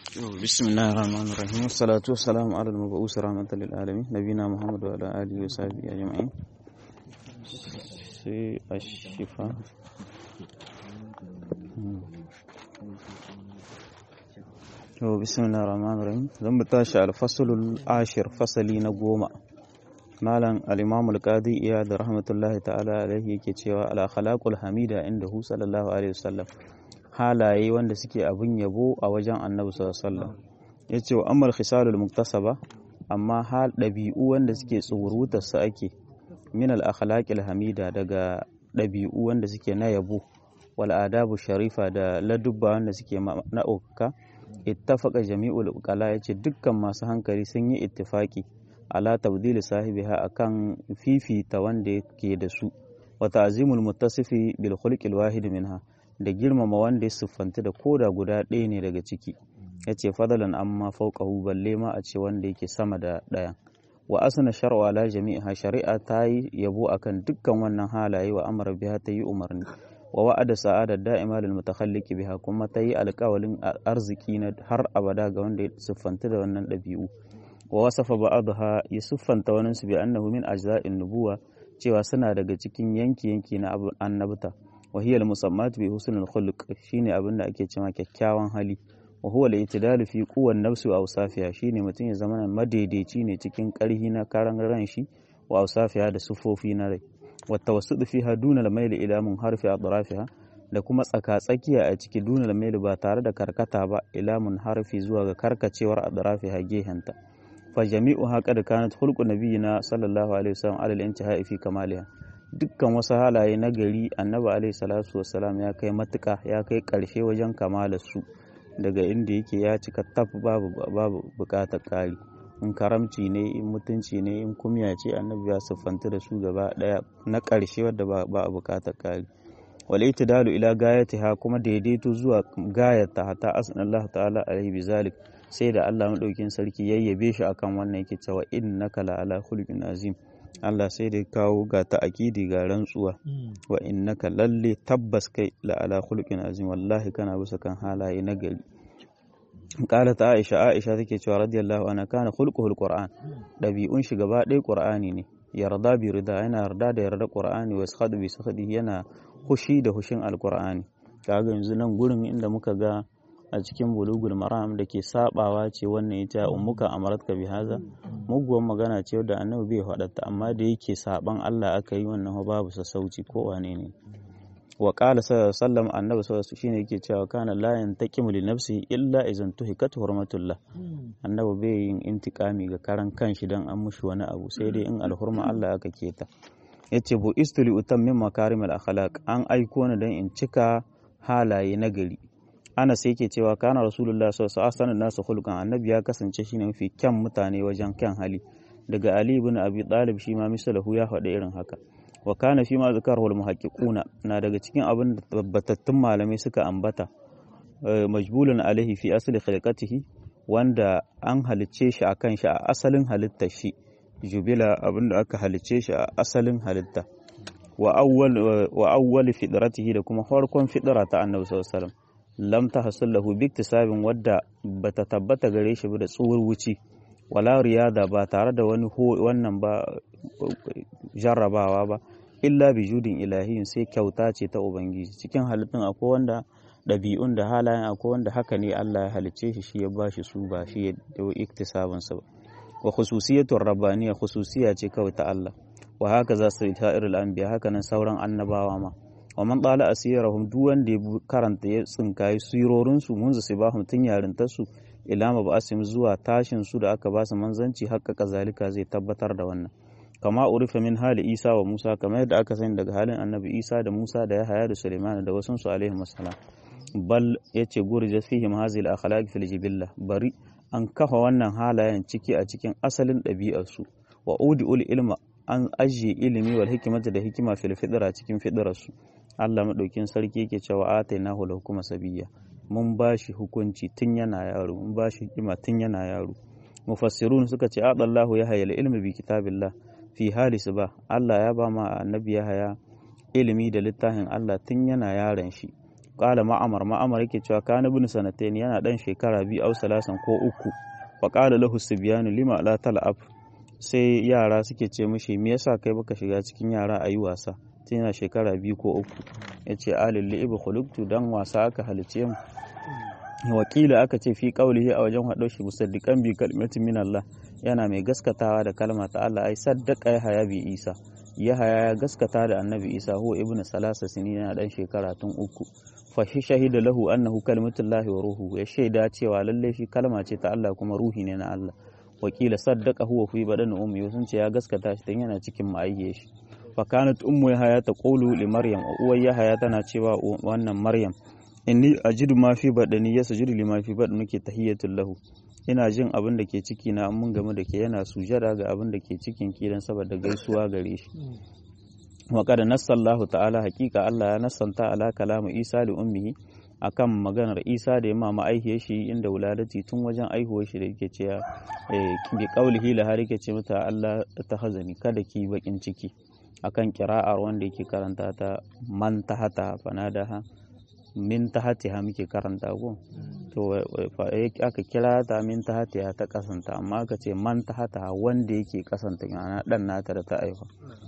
بسم الله الرحمن الرحيم والصلاة والسلام على المبعوث رحمة للعالمين نبينا محمد وعلى آله وصحبه أجمعين في الشفاء بسم الله الرحمن الرحيم zan mu tashi alfasulul ashir fasali na goma malam al-imam al-qadi iyad rahmatullahi ta'ala alaihi yake cewa al khalaqul hamida inda hu sallallahu alaihi wasallam halaye wanda suke abin yabo a wajen annabi sallallahu alaihi wasallam yace wa amal khisalul muktasaba amma hal dabi'u wanda suke tsurutar su ake min al akhlaqil hamida daga dabi'u wanda suke na yabo wal adabu sharifa da ladubba wanda suke na ukka ittafaqa jami'ul uqala yace dukkan masu hankali sun yi ittifaki ala tabdil sahibiha akan fifita wanda yake da su wa ta'zimul muttasifi bil khuluqil wahid minha da girmama wanda ya siffanta da koda guda ɗaya ne daga ciki ya ce fadalan amma fauƙahu balle ma a ce wanda yake sama da ɗayan wa asna shar'a la jami'a shari'a ta yi yabo akan dukkan wannan halaye wa amara biha ta yi umarni wa wa'ada sa'ada da'ima lil mutakhalliqi biha kuma ta yi alƙawalin arziki na har abada ga wanda ya siffanta da wannan ɗabi'u wa wasafa ba'daha ya siffanta wani su bi annahu min ajza'in nubuwa cewa suna daga cikin yanki yanki na annabta وهي المسمات بحسن الخلق shine abin da ake cewa kyakkyawan hali wa huwa al-i'tidalu fi quwwan nafsi wa awsafiha shine mutum ya zama madaidaici ne cikin karhi na karan ran shi wa awsafiha da sufofi na rai wa tawassud fiha duna al-mail ila munharfi atrafiha da kuma tsaka-tsakiya a ciki duna al-mail ba tare da karkata ba ila munharfi zuwa ga karkacewar atrafiha gehenta fa jami'uha qad kanat khulqu nabiyina sallallahu alaihi wasallam ala al-intihai fi kamaliha dukkan wasu halaye na gari annabi alaihi salatu wassalam ya kai matuka ya kai ƙarshe wajen kamalar su daga inda yake ya cika taf babu babu bukatar ƙari in karamci ne in mutunci ne in kumya ce annabi ya siffanta da su gaba daya na ƙarshe wadda ba a bukatar ƙari wal itidalu ila gayatiha kuma daidaito zuwa gayata hatta asnallahu ta'ala alaihi bizalik sai da Allah madaukin sarki yayyabe shi akan wannan yake cewa innaka la ala khuluqin azim Allah sai da kawo ga ta'akidi ga rantsuwa wa innaka lalle tabbas kai la ala khuluqin azim wallahi kana bisa kan halaye na gari qala ta Aisha Aisha take cewa radiyallahu anha kana khulquhul qur'an dabi'un shi gaba ɗaya qur'ani ne yarda bi rida yana yarda da yarda qur'ani wa sakhadu bi sakhadi yana hushi da hushin alqur'ani kaga yanzu nan gurin inda muka ga a cikin bulugul maram da ke sabawa ce wannan ita ummuka amaratka bi haza muguwar magana ce wadda annabi bai faɗata amma da yake saban Allah aka yi wannan babu sassauci ko wane ne wa qala sallallahu annabi sallallahu shine yake cewa kana la yantaqimu li nafsihi illa idan tuhikat hurmatullah annabi bai yin intikami ga karan kanshi dan an mushi wani abu sai dai in alhurma Allah aka keta yace bu istuli utam min makarimal akhlaq an aiko ni dan in cika halaye na gari ana sai yake cewa kana rasulullah sallallahu alaihi wasallam nasu khulqan annabi ya kasance shine mafi kyan mutane wajen kyan hali daga ali ibn abi talib shi ma misalahu ya faɗa irin haka wa kana fi ma zakarahu al muhaqqiquna na daga cikin abin da tabbatattun malamai suka ambata majbulun alaihi fi asli khilqatihi wanda an halicce shi akan shi a asalin halittar shi jubila abin da aka halicce shi a asalin halitta wa awwal wa awwal fidratihi da kuma farkon fidra ta annabi sallallahu alaihi wasallam lam tahsul lahu bi iktisabin wadda bata tabbata gare shi ba da tsuwar wuci wala riyada ba tare da wani wannan ba jarrabawa ba illa bi judin ilahiyin sai kyauta ce ta ubangiji cikin halittun akwai wanda ɗabi'un da halayen akwai wanda haka ne Allah ya halicce shi shi ya ba shi su ba shi ya dawo iktisabin sa ba wa khususiyatur rabbaniya khususiya ce kawai ta Allah wa haka za su ta irin anbiya haka nan sauran annabawa ma wa man ɗala asirahum duk wanda ya karanta ya tsinkayi sirorinsu mun su bahum tun yarintarsu ilama ba asim zuwa tashin su da aka ba su manzanci haka kazalika zai tabbatar da wannan kama urifa min hali isa wa musa kamar yadda aka sani daga halin annabi isa da musa da yahaya da suleiman da wasu su alaihi wasalam bal yace gurja fihim hazil akhlaq fil jibilla bari an kafa wannan halayen ciki a cikin asalin ɗabi'arsu wa ul ilma an ajiye ilimi wal hikimata da hikima fil fidra cikin fidrarsu Allah maɗaukin sarki yake cewa ataina hu hukuma sabiyya mun bashi hukunci tun yana yaro mun bashi hikima tun yana yaro mufassirun suka ce adallahu ya hayal ilmi bi kitabillah fi hali ba Allah ya ba ma annabi ya haya ilimi da littafin Allah tun yana yaron shi qala ma'amar ma'amar yake cewa kana ibn sanatain yana dan shekara biyu au salasan ko uku fa qala lahu sibyanu lima la tal'ab sai yara suke ce mishi me yasa kai baka shiga cikin yara ayi wasa tun yana shekara biyu ko uku yace alil li'ib khuluqtu dan wasa aka halice mu wakila aka ce fi qaulihi a wajen hado shi musaddiqan bi kalimatin min Allah yana mai gaskatawa da kalma ta Allah ai saddaqa ya haya bi Isa ya haya ya gaskata da annabi Isa huwa ibnu salasa sini yana dan shekara tun uku fa shi shahida lahu annahu kalimatullahi wa ruhu ya shaida cewa lalle shi kalma ce ta Allah kuma ruhi ne na Allah wakila saddaqa huwa fi badan ummi sun ce ya gaskata shi dan yana cikin ma'ayyar shi fa kanat ummu yahaya taqulu li maryam uwar yahaya tana cewa wannan maryam inni ajidu ma fi badani yasjudu lima fi badani ke tahiyatul lahu ina jin abin da ke ciki na mun game da ke yana sujada ga abin da ke cikin ki dan saboda gaisuwa gare shi wa qad nassallahu ta'ala haqiqa Allah ya nassanta ala kalamu Isa li ummihi akan maganar Isa da ya mama aihiyar shi inda wuladati tun wajen aihuwar shi da yake cewa bi qaulihi la har yake ce mata Allah ta hazani kada ki bakin ciki akan kira'ar wanda yake karanta ta man tahata fanadaha min tahatiha muke karanta ko to aka kira ta min tahatiha ta kasanta amma aka ce man tahataha wanda yake kasanta yana dan nata da ta aifa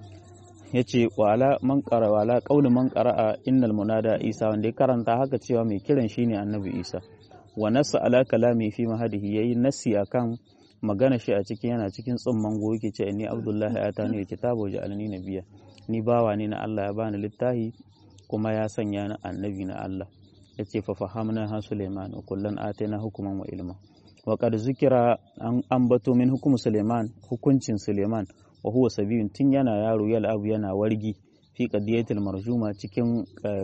yace wala man qara wala qaulu man qara'a innal munada isa wanda ya karanta haka cewa mai kiran shine annabi isa wa nasa ala kalami fi mahadihi yayi nasi akan magana shi a cikin yana cikin tsumman go yake ce ni abdullahi atani kitabu ja'alni nabiyya ni bawa ne na Allah ya bani littafi kuma ya sanya ni annabi na Allah ya ce fa fahamna ha Suleiman wa kullan atayna hukuman wa ilma wa qad zikira an ambato min hukum Suleiman hukuncin Suleiman wa huwa sabiyun tun yana yaro yal'abu yana wargi fi qadiyatil marjuma cikin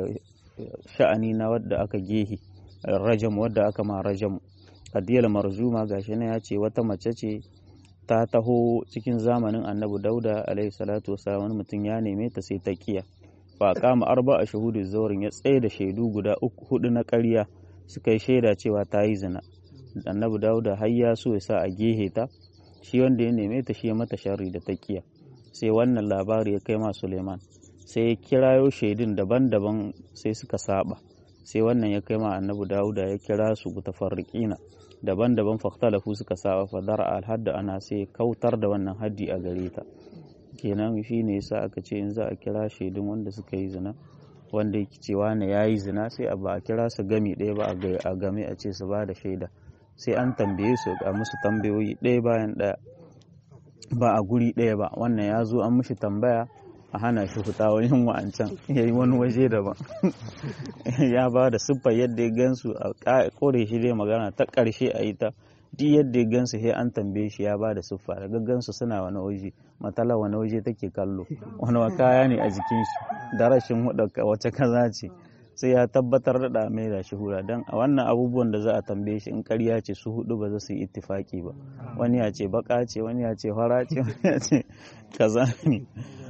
sha'ani na wadda aka gehi rajam wadda aka ma rajam qadiyal marjuma gashi ne ya ce wata mace ce ta taho cikin zamanin annabi dauda alaihi salatu wasalam wani mutum ya neme ta sai ta kiya fa kama arba a shahudu zaurin ya tsaye da shaidu guda uku hudu na ƙarya suka yi shaida cewa ta yi zina annabi dauda har ya so ya sa a gehe ta shi wanda ya neme ta shi ya mata sharri da takiya sai wannan labari ya kai ma suleiman sai ya kirayo shaidun daban-daban sai suka saba sai wannan ya kai ma annabi dauda ya kira su mutafarriqina daban-daban fahtalafu suka saba fadar alhadda ana sai kautar da wannan haddi a gare ta kenan shi ne yasa aka ce in za a kira shaidun wanda suka yi zina wanda yake cewa ne ya yi zina sai a ba a kira su gami ɗaya ba a game a ce su ba da shaida sai an tambaye su a musu tambayoyi ɗaya bayan ɗaya ba a guri ɗaya ba wannan ya zo an mishi tambaya a hana shi fita wajen wa'ancan ya yi wani waje daban ya ba da siffar yadda ya gansu a kore shi dai magana ta ƙarshe a yi ta duk yadda ya gansu sai an tambaye shi ya ba da siffa daga gansu suna wani waje matala wani waje take kallo wani kaya ne a jikin shi da rashin hudu wace kaza ce sai ya tabbatar da mai da shi hura don a wannan abubuwan da za a tambaye shi in karya ce su hudu ba za su yi ittifaki ba wani ya ce baka ce wani ya ce fara ce wani ya ce kaza ne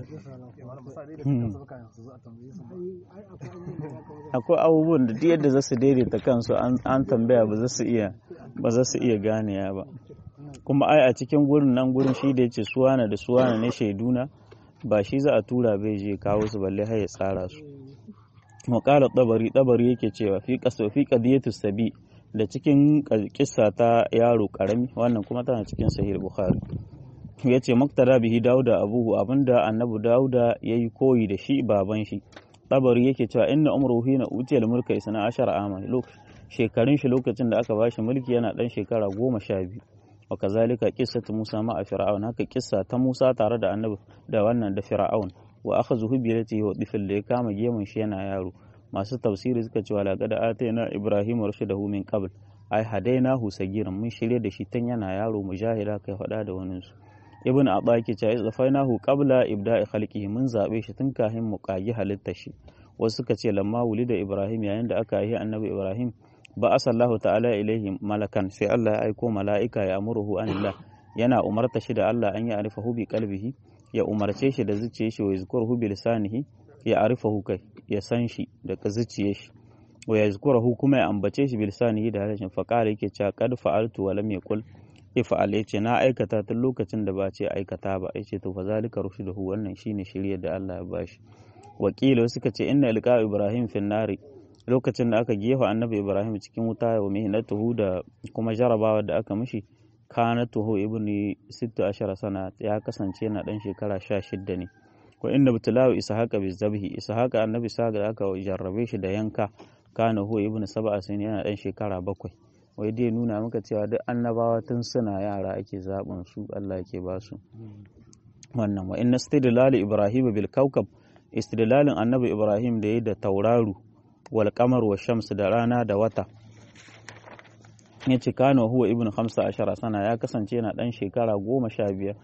akwai abubuwan da duk yadda za su daidaita kansu an tambaya ba za su iya ba za su iya ganewa ba kuma ai a cikin gurin nan gurin shi da ya ce suwana da suwana ne shaiduna ba shi za a tura bai je kawo su balle har ya tsara su muqala tabari tabari yake cewa fi qaso fi qadiyatu sabi da cikin kissa ta yaro karami wannan kuma tana cikin sahih bukhari yace maktada bihi dauda abuhu abinda annabi dauda yayi koyi da shi baban shi tabari yake cewa inna umruhu hina utiyal mulka isna ashara aman shekarun shi lokacin da aka bashi mulki yana dan shekara goma sha biyu wa kazalika qissatu Musa ma a fir'aun haka kissa ta Musa tare da annabi da wannan da fir'aun wa akhazuhu bi yadihi wa difil da ya kama gemun shi yana yaro masu tafsiri suka ce wala qad atayna ibrahim rushdahu min qabl ai hadainahu sagiran mun shirye da shi tun yana yaro mujahida kai faɗa da wani su ibn abba yake cewa izafainahu qabla ibda'i khalqihi mun zabe shi tun kafin mu kagi halittar shi wasu suka ce lamma wulida ibrahim yayin da aka yi annabi ibrahim ba asallahu ta'ala ilaihi malakan sai Allah ya aiko mala'ika ya amuruhu anillah yana umarta shi da Allah an ya arifahu bi qalbihi ya umarce shi da zuciyar shi wa yazkuruhu bi lisanihi ya arifahu kai ya san shi da zuciyar shi wa yazkuruhu kuma ya ambace shi bi lisanihi da harshen faqala yake cewa qad fa'altu wa lam yaqul ifa'al yace na aikata tun lokacin da ba ce aikata ba yace to fa zalika rushduhu wannan shine shirye da Allah ya bashi wakilo suka ce inna ilqa ibrahim fin nari lokacin da aka gefa annabi ibrahim cikin wuta wa mihnatuhu da kuma jarabawa da aka mishi kanatuhu ibni sittu ashara sana ya kasance na dan shekara sha shidda ne wa inda butulawu ishaqa bi zabhi ishaqa annabi sa da aka jarrabe shi da yanka kana hu ibnu sab'a sin yana dan shekara bakwai wai dai nuna maka cewa duk annabawa tun suna yara ake zaɓin su Allah yake ba su wannan wa inna istidlal ibrahim bil kawkab istidlalin annabi ibrahim da yayi da tauraru wal qamar wa shams da rana da wata ya ce kano huwa ibnu hamsa ashara sana ya kasance yana dan shekara goma sha biyar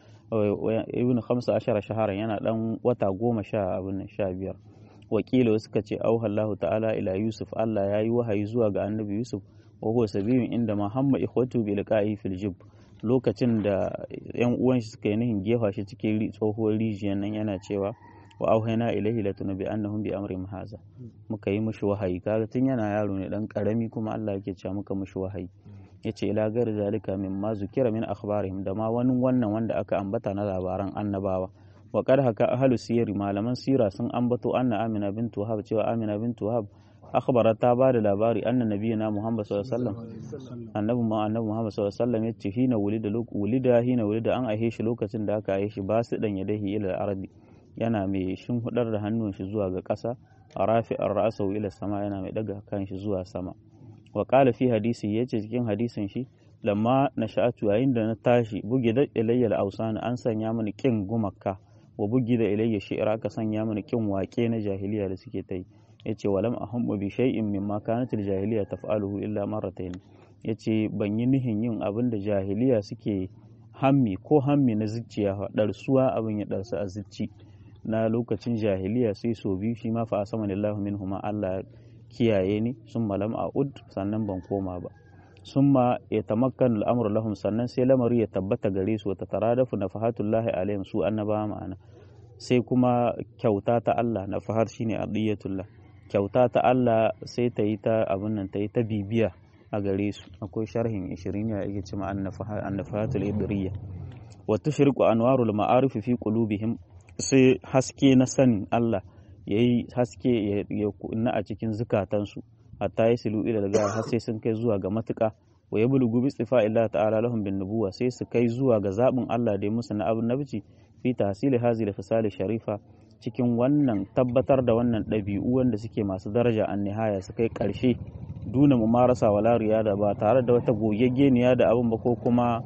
ibnu hamsa ashara shahara yana dan wata goma sha abin sha biyar wakila suka ce auhallahu ta'ala ila yusuf Allah ya yi wahayi zuwa ga annabi yusuf wa huwa sabiyun inda mahamma ikhwatu bi liqa'i fil jib lokacin da yan uwan shi suka yi nihin gefa shi cikin tsohuwar rijiyar nan yana cewa wa auhayna ilaihi latunabi annahum bi amri haza muka yi mishi wahayi kaga tun yana yaro ne dan karami kuma Allah yake cewa muka mishi wahayi yace ila gar zalika mimma zukira min akhbarihim da ma wani wannan wanda aka ambata na labaran annabawa wa qad haka ahlu siyari malaman sira sun ambato anna amina bint wahab cewa amina bint wahab akhbara ta ba da labari anna nabiyina muhammad sallallahu alaihi wasallam annabi ma annabi muhammad sallallahu alaihi wasallam yace hina wulida wulida hina wulida an aihe shi lokacin da aka aihe shi ba su dan yadahi ila arabi yana mai hudar da hannun shi zuwa ga ƙasa a rafi an ra'asau ila sama yana mai daga kan shi zuwa sama wa qala fi hadisi yace cikin hadisin shi lamma na sha'atu yayin da na tashi bugi da ilayya al an sanya mini kin gumaka wa bugi da ilayya shi'ra ka sanya mini kin wake na jahiliya da suke ta yi yace walam ahummu bi shay'in mimma kanat al-jahiliya taf'aluhu illa marratayn yace ban yi nihin yin abin da jahiliya suke hammi ko hammi na zuciya ɗarsuwa abin ya ɗarsu a zuci na lokacin jahiliya sai so biyu shi ma fa asama lillahi minhuma Allah kiyaye ni sun malam a ud sannan ban koma ba summa ya tamakkanu al'amru lahum sannan sai lamari ya tabbata gare su ta taradafu nafahatullahi alaihim su annaba ma'ana sai kuma kyauta ta Allah nafahar shine adiyatullah kyauta ta Allah sai ta yi ta abin nan ta yi ta bibiya a gare su akwai sharhin 20 ya yake cewa annafahatul idriya wa tushriqu anwarul ma'arif fi qulubihim sai haske na sanin Allah yayi haske ya kunna a cikin zukatansu hatta yasilu ila daga har sai sun kai zuwa ga matuka wa yablugu bi istifa illa ta'ala lahum bin nubuwa sai su kai zuwa ga zabin Allah da ya musu na abin nabici fi tahsili hazi da fasali sharifa cikin wannan tabbatar da wannan ɗabi'u wanda suke masu daraja an nihaya su kai ƙarshe duna mu marasa wala riyada ba tare da wata gogeggeniya da abin ba ko kuma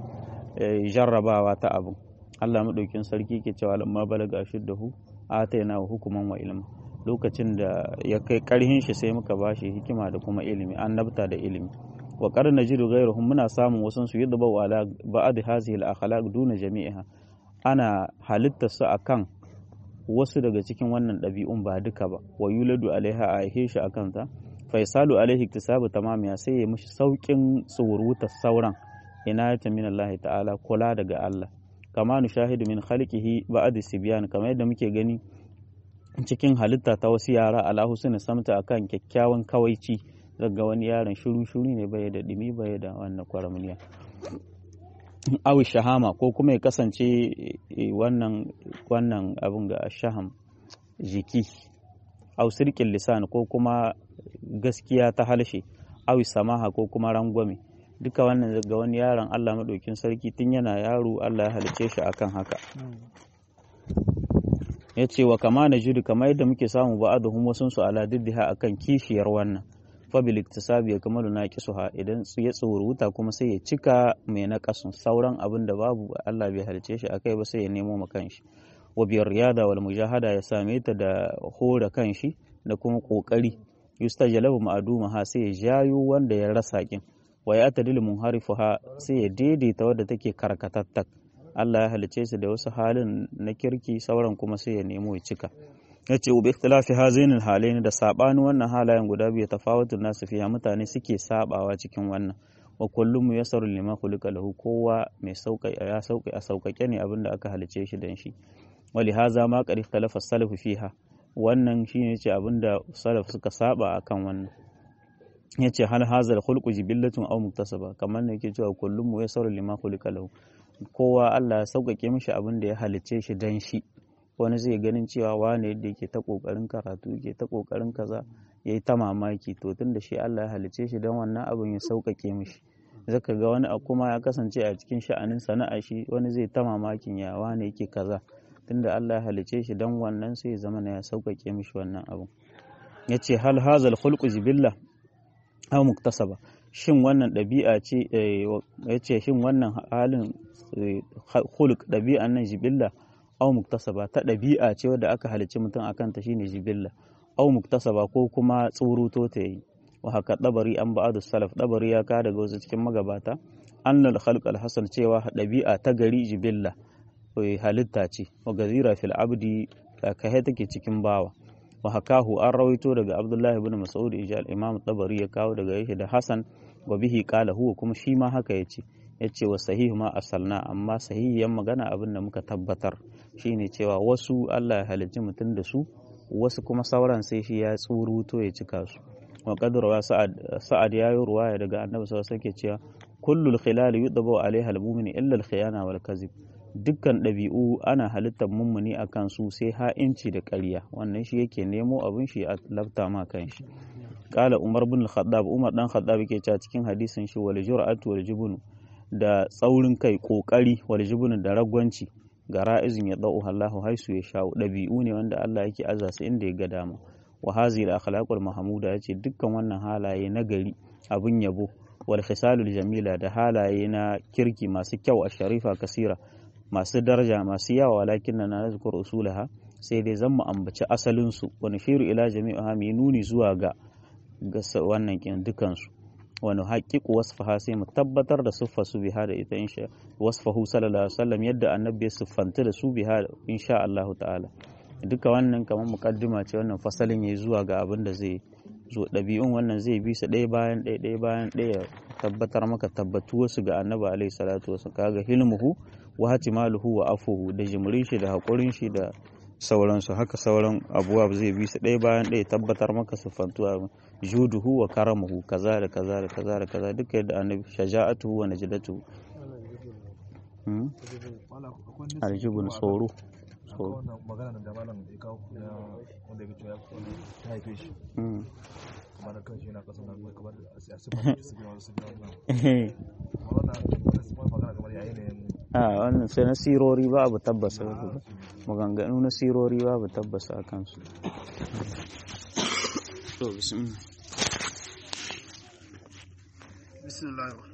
jarrabawa ta abin Allah maɗaukin sarki ke cewa lamma balaga shiddahu atayna wa hukuman wa ilma lokacin da ya kai karhin shi sai muka bashi hikima da kuma ilimi annabta da ilimi wa qad najidu ghayruhum muna samun wasan su yadda bawa ala ba'd hazihi al-akhlaq duna jami'iha ana halitta su akan wasu daga cikin wannan ɗabi'un ba duka ba wa yuladu alaiha a aihe shi akan ta faisalu alaihi iktisabu tamamiya sai ya mishi saukin tsuruta sauran inayata min Allah ta'ala kula daga Allah kama nushahidu min khalqihi ba'd sibyan kamar yadda muke gani cikin halitta ta wasu yara ala husni samta akan kyakkyawan kawaici daga wani yaron shiru shiru ne bai da dimi bai da wannan kwaramniya awi shahama ko kuma ya kasance wannan wannan abin ga shaham jiki au sirkin lisan ko kuma gaskiya ta halshe awi samaha ko kuma rangwame duka wannan daga wani yaron Allah maɗaukin sarki tun yana yaro Allah ya halice shi akan haka ya ce wa kama na judu kamar yadda muke samu ba aduhum wasun su ala diddiha akan kishiyar wannan fabil iktisabi ya kamalu na kisuha idan ya tsoruta kuma sai ya cika mai na kasun sauran abin da babu Allah bai halice shi akai ba sai ya nemo ma kanshi wa biyar riyada wal mujahada ya same ta da hora kanshi da kuma kokari yustajalabu ma'aduma ha sai ya jayo wanda ya rasa kin wa ya tadil munharifuha sai ya daidaita wadda take karkatattak Allah ya halice su da wasu halin na kirki sauran kuma sai ya nemo ya cika ya ce ubi ikhtilafi hazainil halaini da sabani wannan halayen guda biyu tafawutun nasu fiya mutane suke sabawa cikin wannan wa kullum yasaru lima khuliqa lahu kowa mai sauka ya sauka a saukake ne abinda aka halice shi dan shi wali haza ma qad ikhtalafa salafu fiha wannan shine ce abinda salaf suka saba akan wannan yace hal hazal khulqu jibillatun aw muktasaba kamar ne yake cewa kullum yasaru lima khuliqa lahu kowa Allah ya sauƙaƙe mishi abin da ya halicce shi dan shi wani zai ganin cewa wane yadda yake ta ƙoƙarin karatu yake ta ƙoƙarin kaza yayi ta mamaki to tunda shi Allah ya halice shi don wannan abin ya sauƙaƙe mishi zaka ga wani kuma ya kasance a cikin sha'anin sana'a shi wani zai ta mamakin ya wane yake kaza tunda Allah ya halice shi don wannan sai ya zama ya sauƙaƙe mishi wannan abin yace hal hazal khulqu jibilla aw muktasaba shin wannan ɗabi'a ce yace shin wannan halin khulq ɗabi'an nan jibilla aw muktasaba ta ɗabi'a ce wadda aka halicci mutum akan ta shine jibilla aw muktasaba ko kuma tsuruto ta yi wa haka dabari an ba'adu salaf dabari ya ka daga wasu cikin magabata annal khalq al hasan cewa ɗabi'a ta gari jibilla halitta ce wa gazira fil abdi kai take cikin bawa wa hakahu an rawaito daga abdullahi ibn mas'ud ijal imam tabari ya kawo daga yake da hasan wa bihi qala huwa kuma shi ma haka yace yace wa sahihu ma asalna amma sahihiyan magana abin da muka tabbatar shine cewa wasu Allah ya halicci mutum da su wasu kuma sauran sai shi ya tsuruto ya cika su wa qadra sa'ad sa'ad yayi ruwaya daga annabi sallallahu alaihi wasallam cewa kullul khilal yudabu alaiha al-mu'min illa al-khiyana wal kadhib dukkan ɗabi'u ana halittar mummuni a kan su sai ha'inci da ƙarya wannan shi yake nemo abin shi a lafta ma kan shi ƙala umar bin khaddab umar dan khaddab yake cewa cikin hadisin shi wal jur'atu wal jubunu da tsaurin kai kokari wal jubunu da ragwanci ga ra'izin ya da'u Allahu haisu ya sha'u ɗabi'u ne wanda Allah yake aza su inda ya ga dama wa hazihi al-akhlaqul mahmuda yace dukkan wannan halaye na gari abin yabo wal khisalul jamila da halaye na kirki masu kyau a sharifa kasira masu daraja masu yawa walakin na nazkur usulaha sai dai zan mu ambaci asalin su wani shiru ila jami'a mai nuni zuwa ga wannan kin dukan su wani haƙiƙu wasfaha sai mu tabbatar da siffar su biha da ita insha wasfahu sallallahu alaihi wasallam yadda annabi ya siffanta da su biha insha Allah ta'ala duka wannan kamar mukaddima ce wannan fasalin yayi zuwa ga abin da zai zo ɗabi'un wannan zai bi su ɗaya bayan ɗaya ɗaya bayan ɗaya tabbatar maka tabbatuwar su ga annabi alaihi salatu wasu kaga hilmuhu wa hatimaluhu wa afuhu da jimrin shi da haƙurin shi da sauransu haka sauran abubuwa zai bi su ɗaya bayan ɗaya tabbatar maka siffantuwa juduhu wa karamuhu kaza da kaza da kaza da kaza duka yadda annabi shaja'atuhu wa najdatuhu aljubun tsoro tsoro magana da malam ya kawo na wanda ya ya haife shi kuma na kan shi yana kasan nan kamar a sifar da su biyu su biyu wannan wannan wannan magana kamar yayi ne a wannan sai na sirori babu tabbasa maganganu na sirori babu tabbasa a kansu to bismillah bismillah